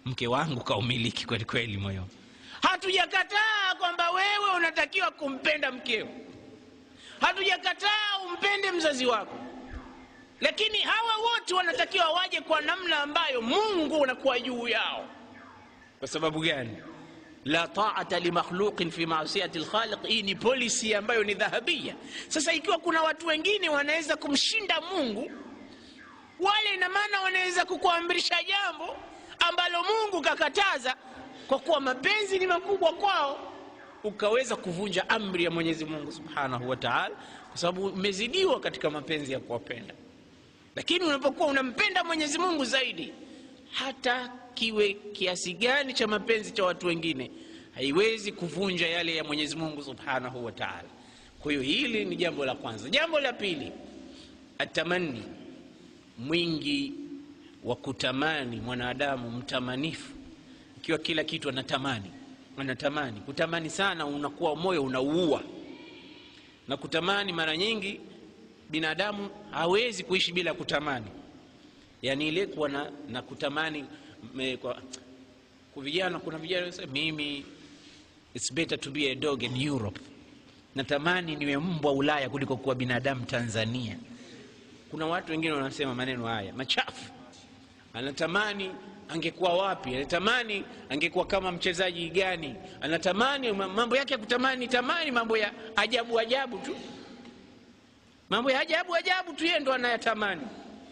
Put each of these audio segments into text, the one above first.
mke wangu kaumiliki kweli kweli moyo hatujakataa kwamba wewe unatakiwa kumpenda mkeo hatujakataa umpende mzazi wako lakini hawa wote wanatakiwa waje kwa namna ambayo mungu unakuwa juu yao kwa sababu gani la taata limakhluqin fi masiyati lkhaliq hii ni polisi ambayo ni dhahabia sasa ikiwa kuna watu wengine wanaweza kumshinda mungu wale ina maana wanaweza kukuamrisha jambo ambalo mungu kakataza kwa kuwa mapenzi ni makubwa kwao ukaweza kuvunja amri ya mwenyezi mungu subhanahu wa taala kwa sababu umezidiwa katika mapenzi ya kuwapenda lakini unapokuwa unampenda mwenyezi mungu zaidi hata kiwe kiasi gani cha mapenzi cha watu wengine haiwezi kuvunja yale ya mwenyezi mungu subhanahu wa taala kwa hiyo hili ni jambo la kwanza jambo la pili atamani mwingi wa kutamani mwanadamu mtamanifu ikiwa kila kitu anatamani anatamani kutamani sana unakuwa moyo unauua na kutamani mara nyingi binadamu hawezi kuishi bila kutamani yaani ile kuwa na, na kutamani me, kwa, kwa vijana kuna vijana wanasema, mimi it's better to be a dog in europe natamani niwe mbwa ulaya kuliko kuwa binadamu tanzania kuna watu wengine wanasema maneno haya machafu anatamani angekuwa wapi anatamani angekuwa kama mchezaji gani anatamani mambo yake ya kutamani tamani mambo ya ajabu ajabu tu mambo ya ajabu ajabu tu yeye ndo anayatamani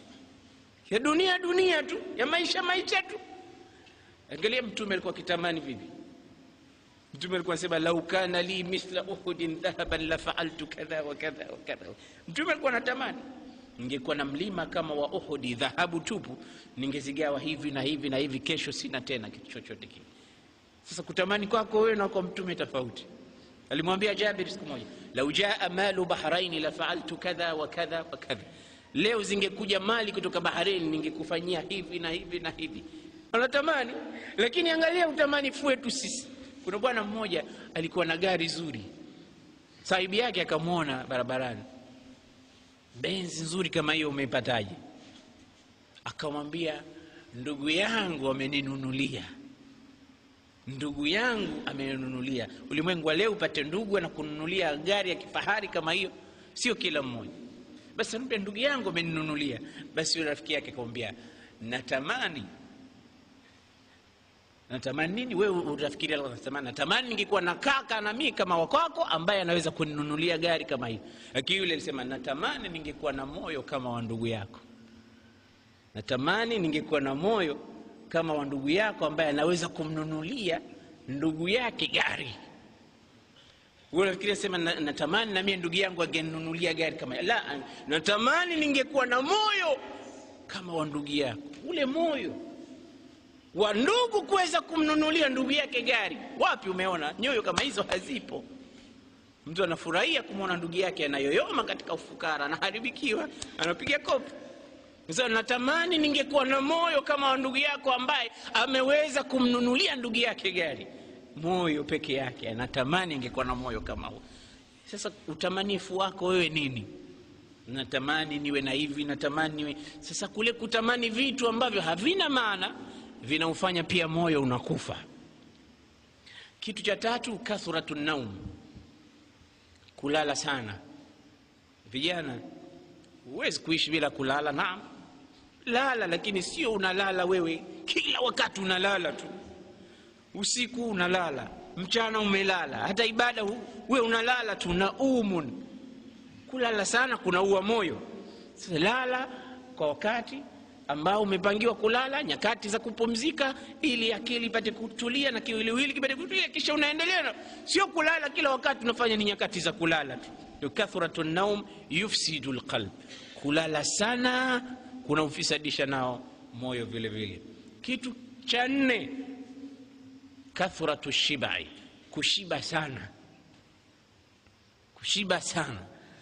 ya dunia dunia tu ya maisha maisha tu angalia mtume alikuwa akitamani vipi mtume alikuwa anasema lau kana li mithla uhudin dhahaban la faaltu kadha wa kadha wa kadha mtume alikuwa anatamani ningekuwa na mlima kama wa uhudi dhahabu tupu ningezigawa hivi na hivi na hivi kesho sina tena kitu chochote kile sasa kutamani kwako wewe na kwa mtume tofauti alimwambia jabir siku moja lau jaa malu bahraini la faaltu kadha wa kadha wa kadha leo zingekuja mali kutoka baharini ningekufanyia hivi na hivi na hivi anatamani lakini angalia utamanifu wetu sisi kuna bwana mmoja alikuwa na gari zuri sahibu yake akamwona barabarani benzi nzuri kama hiyo umeipataje akamwambia ndugu yangu ameninunulia ndugu yangu ameninunulia ulimwengu wa leo upate ndugu anakununulia gari ya kifahari kama hiyo sio kila mmoja basi anambia ndugu yangu ameninunulia basi yule rafiki yake akamwambia natamani natamani nini wewe utafikiri natamani natamani ningekuwa na kaka na mii kama wakwako ambaye anaweza kuninunulia gari kama hiyo lakini yule alisema natamani ningekuwa na moyo kama wa ndugu yako natamani ningekuwa na moyo kama wa ndugu yako ambaye anaweza kumnunulia ndugu yake gari nafikiri sema natamani na mie ndugu yangu angeninunulia gari kama la natamani ningekuwa na moyo kama wa ndugu yako ule moyo wa ndugu kuweza kumnunulia ndugu yake gari wapi umeona nyoyo kama hizo hazipo mtu anafurahia kumwona ndugu yake anayoyoma katika ufukara anaharibikiwa anapiga kopi sasa natamani ningekuwa na moyo kama wa ndugu yako ambaye ameweza kumnunulia ndugu yake gari moyo peke yake anatamani ingekuwa na moyo kama huo sasa utamanifu wako wewe nini natamani niwe na hivi natamani niwe sasa kule kutamani vitu ambavyo havina maana vinaufanya pia moyo unakufa kitu cha tatu kathratu naum kulala sana vijana huwezi kuishi bila kulala naam lala lakini sio unalala wewe kila wakati unalala tu usiku unalala mchana umelala hata ibada we unalala tu na umun kulala sana kunaua moyo sasa lala kwa wakati ambao umepangiwa kulala nyakati za kupumzika ili akili ipate kutulia na kiwiliwili kipate kutulia kisha unaendelea na sio kulala kila wakati unafanya ni nyakati za kulala tu kathratu naum yufsidu lqalb kulala sana kunaufisadiisha nao moyo vile vile kitu cha nne kathratu shibai kushiba sana kushiba sana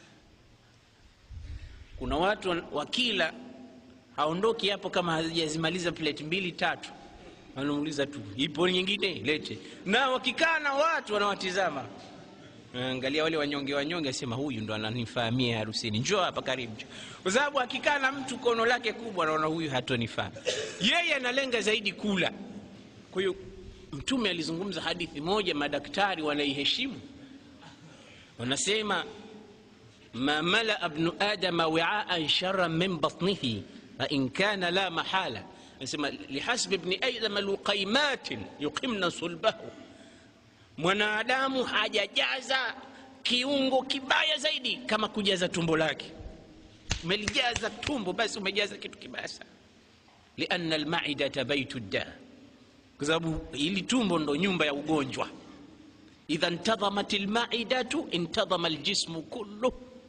kuna watu wakila haondoki hapo kama hajazimaliza plate mbili tatu wanamuuliza tu ipo nyingine lete na wakikaa na watu wanawatizama angalia wale wanyonge wanyonge asema huyu ndo ananifahamia harusini njoo hapa karibu kwa sababu akikaa na mtu kono lake kubwa anaona huyu hatonifaa yeye analenga zaidi kula kwa hiyo mtume alizungumza hadithi moja madaktari wanaiheshimu wanasema ma malaa bnu adama wiaan sharan min batnihi fain kana la mahala anasema lihasbi bni adama luqaimatin yuqimna sulbahu mwanadamu hajajaza kiungo kibaya zaidi kama kujaza tumbo lake umelijaza tumbo basi umejaza kitu kibaya sana liana almaidata baitu da kwa sababu hili tumbo ndo nyumba ya ugonjwa idha ntadhamat lmaidatu intadhama ljismu kullu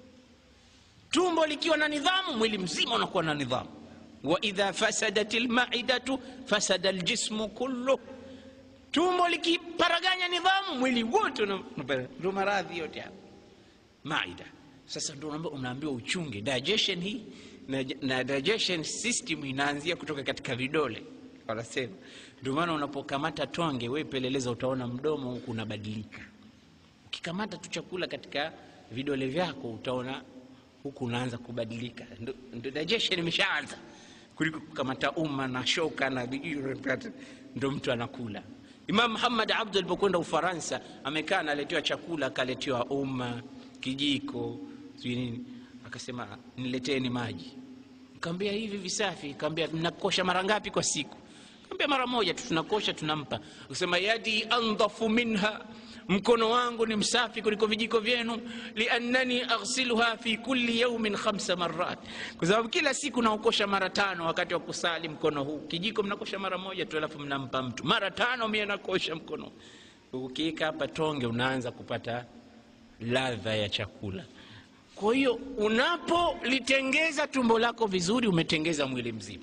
tumbo likiwa na nidhamu mwili mzima unakuwa na nidhamu wa idha fasadat lmaidatu fasada ljismu kullu tumbo likiparaganya nidhamu mwili wote ndo maradhi yote hapa maida sasa ndo unaambiwa uchunge digestion hii na, na digestion system inaanzia kutoka katika vidole wanasema ndio maana unapokamata tonge we peleleza utaona mdomo huku unabadilika ukikamata tu chakula katika vidole vyako utaona huku unaanza kubadilika ndo digestion imeshaanza kuliko kukamata umma na shoka na ndo mtu anakula imam muhammad abdu alipokwenda ufaransa amekaa analetewa chakula akaletewa umma kijiko sijui nini akasema nileteni maji kaambia hivi visafi kaambia mnakosha mara ngapi kwa siku kaambia mara moja tu tunakosha tunampa akasema yadi andhafu minha mkono wangu ni msafi kuliko vijiko vyenu liannani aghsiluha fi kulli yaumin khamsa marat kwa sababu kila siku naokosha mara tano wakati wa kusali mkono huu kijiko mnakosha mara moja tu alafu mnampa mtu mara tano mie nakosha mkono ukiika hapa tonge unaanza kupata ladha ya chakula kwa hiyo unapolitengeza tumbo lako vizuri umetengeza mwili mzima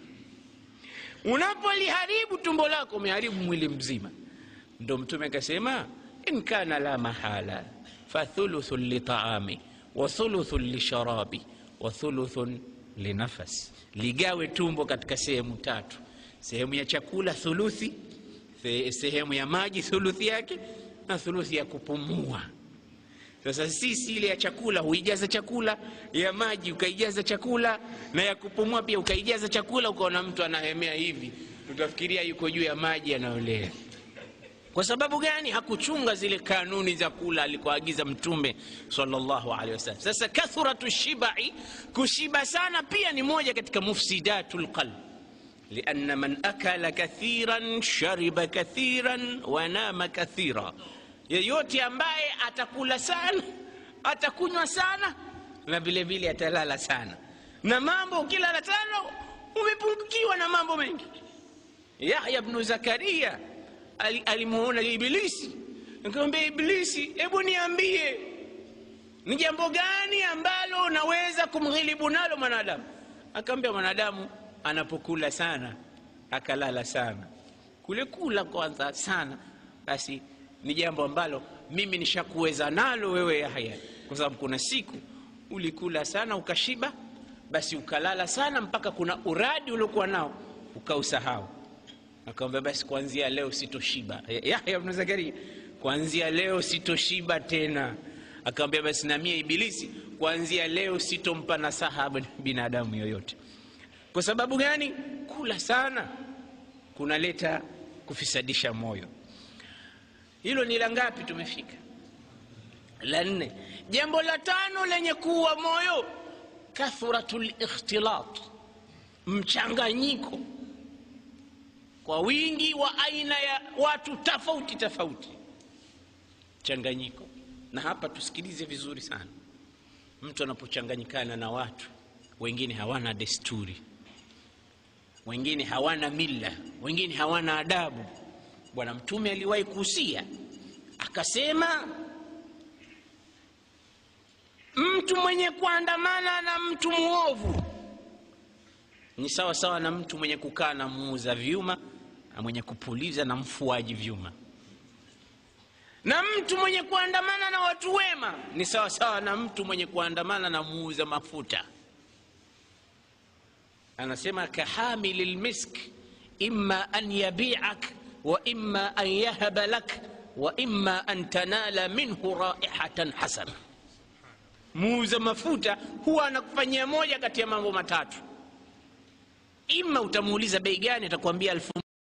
unapoliharibu tumbo lako umeharibu mwili mzima ndo mtume akasema in kana la mahala fathuluthun litaami wa thuluthun lisharabi wa thuluthun linafas ligawe tumbo katika sehemu tatu sehemu ya chakula thuluthi sehemu ya maji thuluthi yake na thuluthi ya kupumua sasa sisi ile ya chakula huijaza chakula ya maji ukaijaza chakula na ya kupumua pia ukaijaza chakula ukaona mtu anahemea hivi utafikiria yuko juu ya maji anaolea kwa sababu gani hakuchunga zile kanuni za kula alikoagiza mtume salllahu alehi wasallam sasa kathratu shibai kushiba sana pia ni moja katika mufsidatu lqalb lianna man akala kathiran shariba kathiran wanama kathira yeyote ambaye atakula sana atakunywa sana na vile vile atalala sana na mambo ukilala tano umepungukiwa na mambo mengi yahya bnu zakaria alimuona ibilisi akamwambia ibilisi hebu niambie ni jambo gani ambalo unaweza kumghilibu nalo mwanadamu akaambia mwanadamu anapokula sana akalala sana kule kula kwanza sana basi ni jambo ambalo mimi nishakuweza nalo wewe Yahya, kwa sababu kuna siku ulikula sana ukashiba, basi ukalala sana mpaka kuna uradi uliokuwa nao ukausahau. Akamwambia basi kuanzia leo sitoshiba. Yahya ibn Zakaria, kuanzia leo sitoshiba tena. Akamwambia basi na mie Ibilisi, kuanzia leo sitompa nasaha binadamu yoyote. Kwa sababu gani? Kula sana kunaleta kufisadisha moyo. Hilo ni la ngapi? Tumefika la nne. Jambo la tano lenye kuwa moyo, kathratul ikhtilat, mchanganyiko kwa wingi wa aina ya watu tofauti tofauti, changanyiko. Na hapa tusikilize vizuri sana, mtu anapochanganyikana na watu wengine, hawana desturi, wengine hawana mila, wengine hawana adabu. Bwana Mtume aliwahi kuhusia akasema, mtu mwenye kuandamana na mtu mwovu ni sawa sawa na mtu mwenye kukaa na muuza vyuma na mwenye kupuliza na mfuaji vyuma, na mtu mwenye kuandamana na watu wema ni sawa sawa na mtu mwenye kuandamana na muuza mafuta. Anasema kahamili lmisk imma an yabiak wa imma an yahaba lak wa imma an tanala minhu raihatan hasana. Muuza mafuta huwa anakufanyia moja kati ya mambo matatu, ima utamuuliza bei gani, atakwambia elfu